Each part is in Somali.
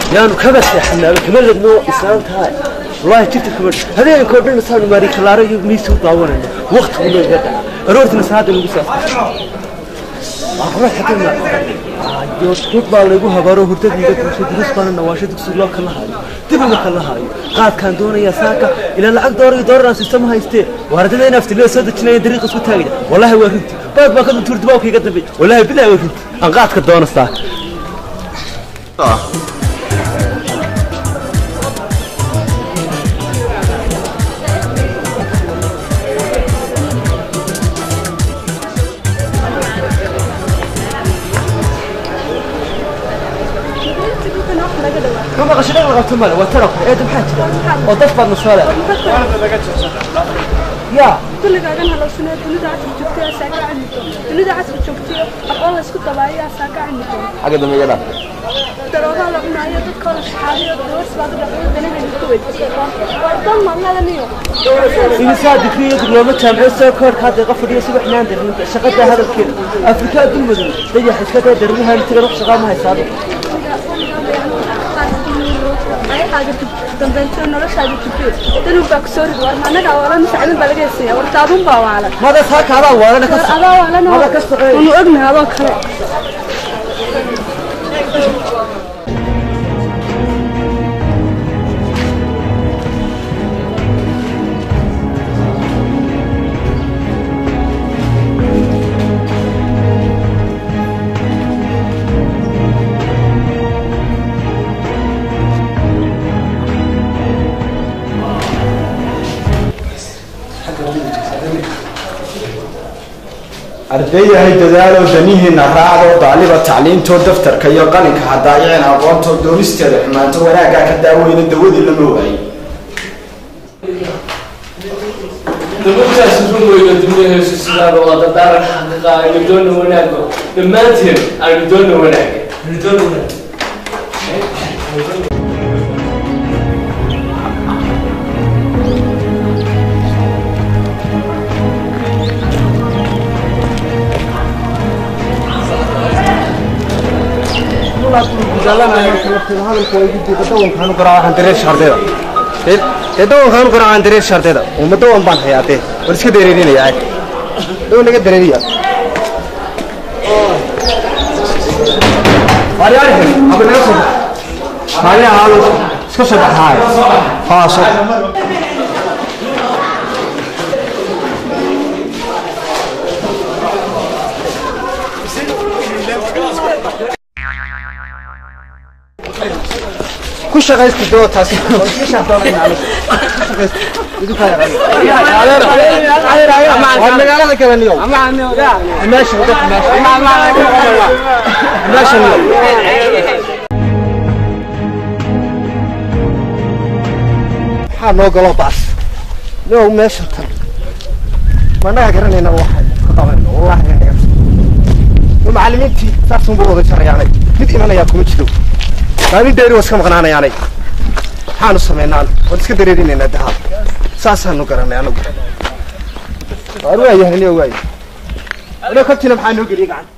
yaanu kaba seexanaaba kama ladno islaantahay wallaahi jirta kama habeenkoo dhan saanu maari kalaaro iyo miisa u daawanayno waqtigu noo iga dhaca aroortina saacadda lagu saasdad baa laygu habaaro hurdadiiga tuusay durus baana nawaasho dugsi loo kala haayo dib uma kala haayo qaadkaan doonayaa saaka ilaa lacag doora iyo doolaraan sistama haystee waaradada in aftilada soo dejinaya dariiqa isku taagaya wallaahi waa runti baad baa ka duntuur dibaabka iga dambeey wallaahi bilahi waa runti aan qaadka doona saaka كم غش نغلق التمر وترك ايه maxaa jira oo dad baad nasoo ya kulligaagan halowsanee dunida casri joogtay asaa ka cilmi doon dunida casri joogtay aqoon la isku dabaayo asaa ka cilmi doon xagga dambe iga dhaaf daroogaa la cunaayo dadka la shaxaadayo dawas baad u dhaqdo danahayna ku weydiisay waa dan malladaniyo imisaa digriyo diblooma jaamciyo soo koorka hadda iqa fadhiyo subax naan darin shaqada hadalkeeda afrika adduun madow dayax iska daa darinahan tiga ruux shaqaa ma haysaado dambeynta noloshaada jubtay danun baa ku soo rid war annaga waalan sacdan baa laga heesaya war taadun baa waalan mada saa kaadaa waalana ka war adaa waalan mada ka shaqeey unu ognahay adoo kale ardayyahay dadaalo danihiina raacdo daaliba tacliintoo daftarka iyo qalinka hadaayeen aqoontoo doonisteeda xumaanto wanaaggaa ka daaweyna dawadii lama waayey dabadkaas run weyno dunyaheesu sidaaba waa dadaaran xaqiiqa aynu doona wanaago dhammaanteen aynu doona wanaaga aynu doona wanaag dee dawankaanu garaacaan dareer shardeeda uma dawan baan hayaa dee war iska dareerinaya dawan naga dareeriya iska soo baxaay haaso ku shaqaysta doo taasi waa magaalada kale niyow meesha wadada meesha meesha niyow maxaa noo galo baas niyow meesha tan managa garanayna waxa ka qabanayno wallahi anaga macallimiintii saasun buu wada jarayaanay mid imanayaa kuma jiro maalin dheeri waa iska maqnaanayaanay maxaanu samaynaan waan iska dareerinaynaa dahaab saasaanu garanay anagu waar waayahay niyo waaya ina kabtina maxaa noo geliyay gacan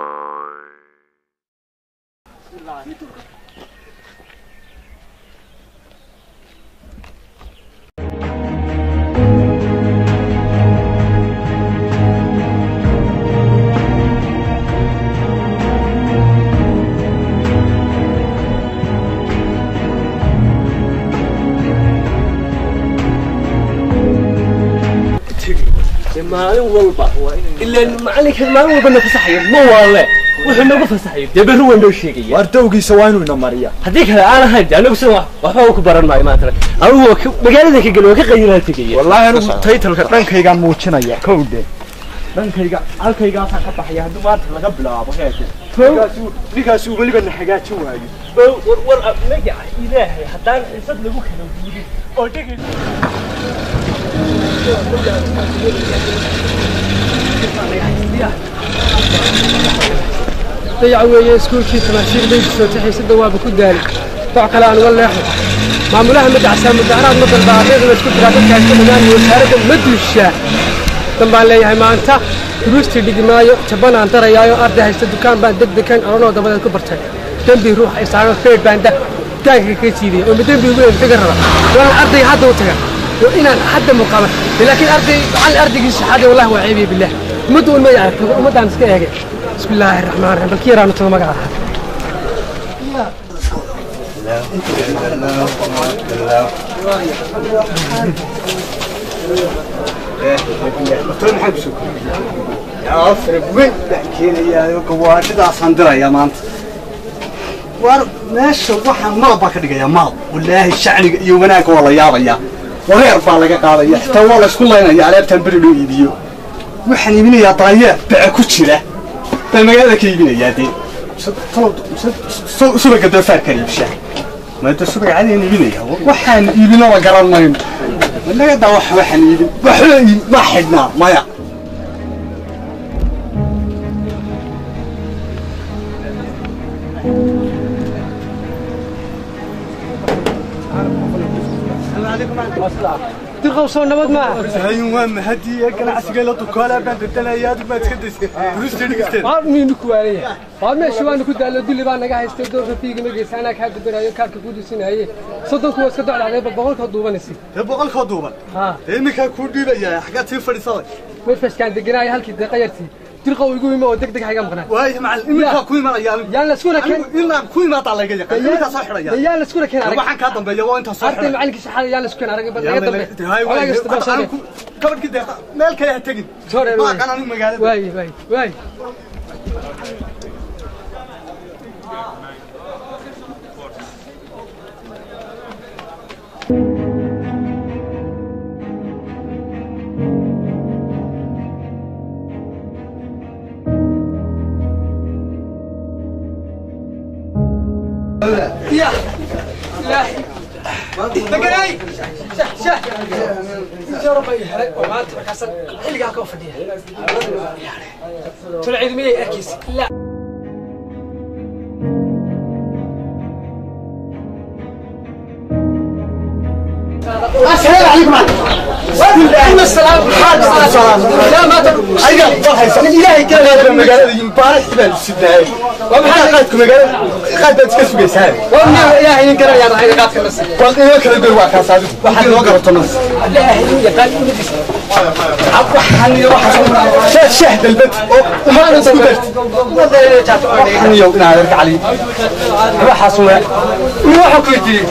maalin walba ilaa macalinka maalin walba na fasaxayo ma waale wuxuu nagu fasaxayo dee berri waa noo sheegaya waar dowgiisa waa inuu ina mariya haddii kale aan ahayn de anagu sida waxba ku baran maayo maanta anigu waa ka- magaalada ka geli waa ka qayilaa tegaya wallaahi anigu taytalka dhankaygaan muujinaya kowde dhankayga halkaygaasaa ka baxaya haddii maanta laga bilaabo heeke ninkaasuu weliba na hagaajin waayo war war magaca ilaahay haddaan xisad lagu kala guudin oo dhegay dayac weeye iskuulkii tamaashiir baygiisoo taxiisada waaba ku daali doc kale aan uga leexo maamulaha madacsaa mudaharaad ma dalba ardayda isku diraa dadka iska dhamaan iyo wasaaradda ma duushaa dan baan leeyahay maanta duruustii dhigi maayo jaban aan darayaayo arday haysta dukaan baan deg degan oranoo dabadeed ku bartay dembi ruux ay saaran feed baan da daanka ka jiidiya oo madambi ugu taga raba waa ardayga hadda u taga waa inaan hadda muqaama laakiin arday macallin ardaygii saxaada wallahi waa ceebiye billah ummadda un ma aragto ummaddaan iska eegay bismi illaahi raxmaan raxiim balki yaraanu tago magaca gawaadhidaasaan diraya maanta war meesha waxaan maal baa ka dhigaya maal walaahi shacniga iyo wanaagga waa la yaabaya wareer baa laga qaadaya xitaa waa la isku laynaya aleebtaan beri loo iibiyo waxaan iibinayaa daayeer bace ku jira baa magaalada ka iibinayaa dee subaga doofaarkaan iibshaa maada subaga cadaan iibinaya waxaan iibino la garan mayno nagadaa wax waxaan iibin waxba iib ma xidhnaa maya dirqow soo nabad maaha ayun waa mahadii ganacsiga la dukaala baan bedelaya adig baad iska daysay ruusta dhigteen waar miynu ku waanaya waar meesha waanu ku daallo dulli baa naga haystay doorka fiiga ma geysa anaa kaa dibiraayo kaarka ku dusinaaye soddonku waa iska docdacday ba boqolkoo duubanaysi dee boqolkoo duuban haa dee iminkaa kuu dhiibaya xaggaad sii fadhiisaday meefashkaan deganaayo halkii dee qayartii dirqow igu imo oo deg deg hayga maqnaa waayo macallin iminkaa ku imanaya anigu yaan la isku raken anigu inaan ku imaadaa layga yaqaan iminkaa soo xidhaya yaan la isku raken arag waxaan kaa dambeeya waa intaa soo arday xidhaya macallinkii saxaada yaan la isku raken arag bal naga dambe Walaga isdaba sheegay. gabadhkii dee meel kale ha tegin Soo reer ma waay. aqaan anigu magaalada waaye waaye waaye يا إلهي دقناي شح شح يا رب يحرق وما انت بكسر حلقها كوفة دي تلعب مية اكيس لا السلام عليكم عليكم السلام السلام لا ما تقول ayaga war haysan ilaahay ka leeyahay magaalada yimbaara baan sidaay waxaa qaadku magaalada qaad baad iska sugaysaan ومن يا هي كرا يا رحيل قاعد كرس wal inoo kala goy waa kaas adigu waxaad inoo garato nas لا هي قال waxaan iyo waxaas shah shah dalbad oo umaan isku darti waxaan iyo inaa arka cali waxaas waa waxa ku jiri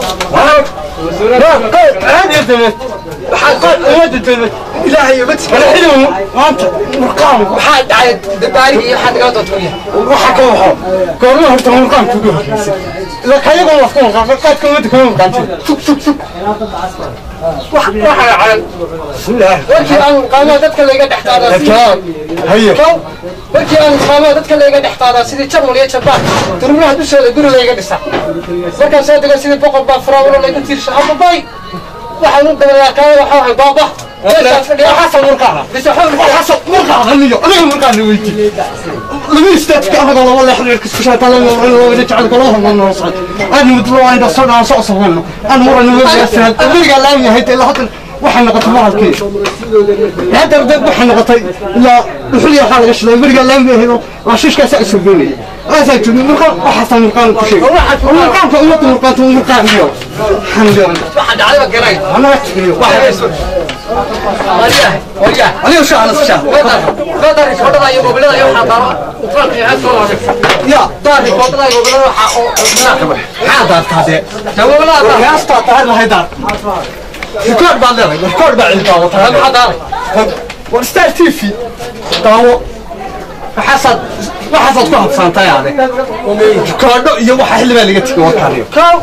ilaahay iyo badsi kala xidhiyo maanta murqaan waxaa dhacay dabaarigi iyo waxaa naga dadkuya waxa ka waxo goorma horta murqaan kugu horreysay ila kayago wax ku murqaan qaadka umada kuma murqaan sug sug sug waxa dhacay bismillah warkii aan qaamo dadka layga dhex qaadaa Rajaa, haye kow warkii aan qaamo dadka layga dhex qaadaa sidii jarmal iyo jabaan durmaha dushooda guri layga dhisa markaan soo dego sidii boqol baa faraawalo laygu tiirsha ababay waxaan u dagayaa kaaya waxaa wahay baaba meeshaas fadhiya xasan murqaan bise xoog xasan murqaan haniyo adiga murqaan weyti lama istaadka anaga laba leex reer kisku shaata la wada jecel kala hormaan noo socod aan mudlo aan da soo dhaan soo sabayno aan muran uga gaarsan adiga laam yahay ilaa hadda waxay noqotay maalkii hadda dad waxay noqotay ilaa dhuxul iyo waxa laga shiday bariga laam yahay waa shishkaas ay soo goonay aasaa joogay murqaan waxasan murqaan ku sheegay murqaanka ummadda murqaanka murqaan iyo xamdan waxa dhacayba garay ana waxa waryahay waryahay adiga soo ana soo qadar qadar kodada iyo mobilada iyo waxaa qaaro ufaanka iyo xadka loo dhigta ya daar kodada iyo mobilada waxaa oo maxaa daartaade mobilada heestaa tahay lahay daar rikood baad leedahay rikood baa cilmi daawo tahay maxaa daaray war star t v daawo waxaasaad waxaasaad ku habsaantay ade rikoodho iyo waxa xilli baa laga tegay wakaaniyo kow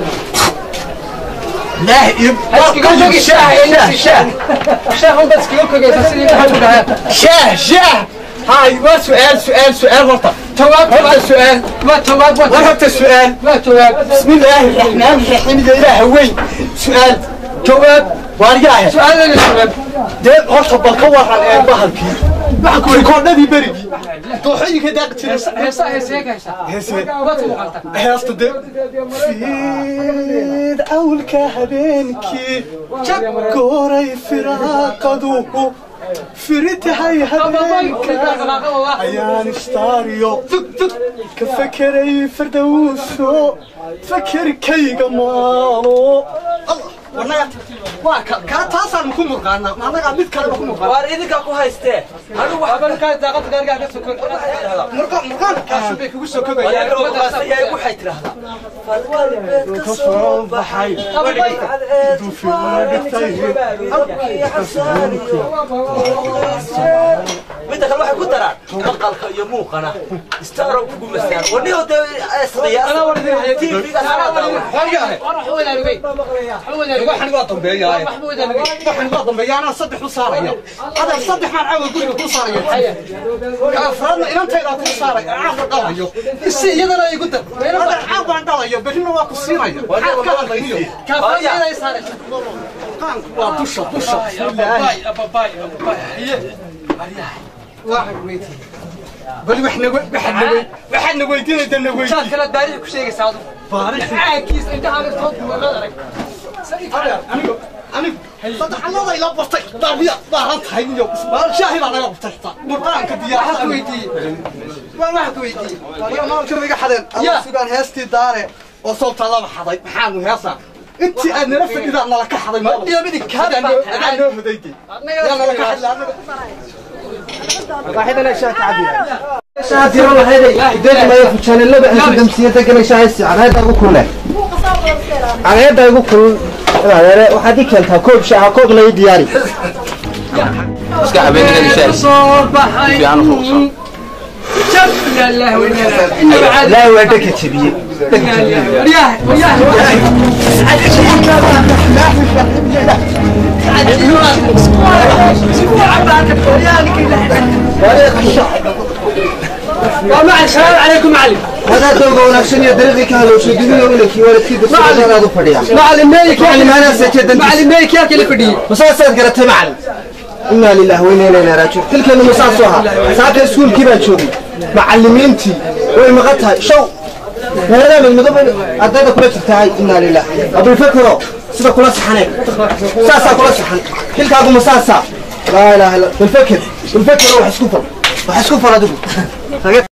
laah iyo iskaga shaah shaah shaah un bad iskaga kogaysa sidii waxaa ku dhahaa shaah shaah هاي ما سؤال سؤال سؤال غلطة jawaab هذا سؤال waa jawaab waa ورهبت السؤال waa jawaab بسم الله الرحمن الرحيم يا إله وين سؤال جواب وارجعها su-aalada jawaab dee horta bal ka waran ee bahalkii waxa ku rikoodhadii berigii dooxooyinka daaqi jiray heesa heesee ka heshaa heese waad ku muuqata heesta dee fiid awlka habeenkii gooray firaaqadu فرتها ayaan ishtaariyo ka fekeray fardowso fekerkayga maalo waa kaa taasaan ku murqaanaa annagaa mid kaleba ku murqaan waar idinka ku haystee anigu murqaankaasi bay kugu soo waxay kogayaan tidhaahdaa falkalbeed ka soo baxay midda kale waxay ku daraan maqalka iyo muuqana istarow kugu masaan waniyo dee tvga waxan waa dambeeyaa waxan waa dambeeyaa anaa saddex u saaraya adeer saddex maan caawa guriga kuu saaraya ka afraadna inantaydaa kuu saaraya caawa dhalayo isi iyadana igu dar adeer caab baan dhalayo berrina waa ku siinaya maxaad ka hadlayniyo qaanku waa dusha dusha bismillaahi bal wax nagu waxaad nagu waxaad na weydiinayda na weydiin kala baarixi ku sheegaysaa adu baarixi caagkiis intaha tood muumad arag anigu anigu saddexalladay la bartay daabiya baahan tahay iyo shaahi baa naga bartay xitaa murqaanka diyaarada ku weydiiyey waan waxa ku weydiiyey waliba maalka iga xadeen alla sugaan heestii daare oo soobtaa laba xaday maxaanu heesaa intii aad nala fadhidaa nala ka xaday maal iyo midi kaadaan noo hodaydi yaa nala ka xadlaa واحدنا شاك عبي شاك يلا هذا دير ما يفوتشان اللي بقى دمسيه دقنا شاي على هذا ابو كله على هذا ابو كل waxaad i keentaa koob shaaha koob lay diyaari iska habeenina shaay fiican u fuuqsan لا الله وإنا إلا laa waa dhaka jabiye رياح رياح ومع السلام عليكم معلم هذا دوغا wanaagsan iyo dariiqii ka halowshay dunida unakii waalidkii dadkaaad u fadhiyaa معلم مالك معلم أنا سجدت. معلم مالك يا كل فدي masaasaad garatay macalin inaa lilah weyna ilayna raajiun xilkeenu masaasu ahaa saaka iskuulkii baan joogay macalimiintii way maqan tahay show meeladaa midmidoba ardayda kula jirtahay inaa lilah abulfakero sida kula saxaneen saasaa kula saxan xilkaagu masaasaa laa ilaaha illa bilfaker bilfakero wax isku fal wax isku fal adigu